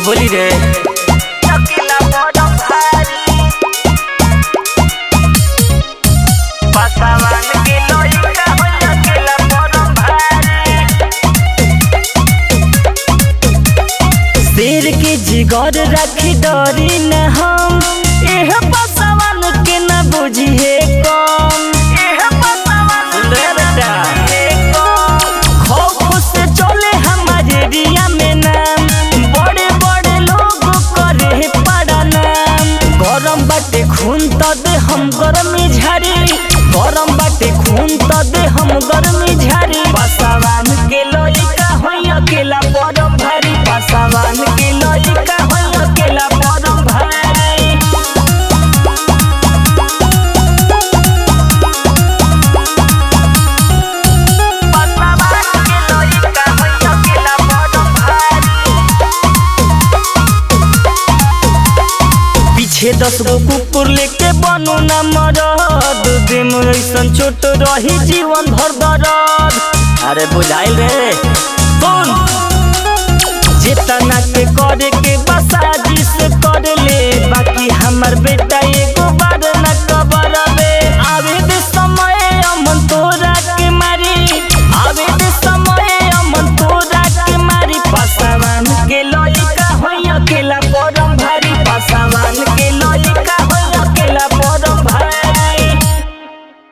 बोली रे अकेला बड़ भारी पासावान के लइका हो अकेला बड़ भारी शेर के जिगर रखी डरी न हम एह बसवन के न बुझिए कम एह पासावान सुन रहे बेटा के कम खौफ से चले हमारे एरिया में नाम बड़े बड़े लोग करे पड़ा नाम गरम बाटे खून त दे हम गरमी झारी गरम बाटे खून त दे हम गरमी झारी पासावान के लइका होई अकेला परम भारी पासावान के लइका होई अकेला परम भारी पासावान के लइका हो अकेला बड़ भारी पीछे दस गो कुकुर लेके बनू न मरद दिन ऐसन चोट रही जीवन भर दर्द अरे बुझाइल रे सुन जितना के करे के बसाजी से कर ले बाकी हमर बेटा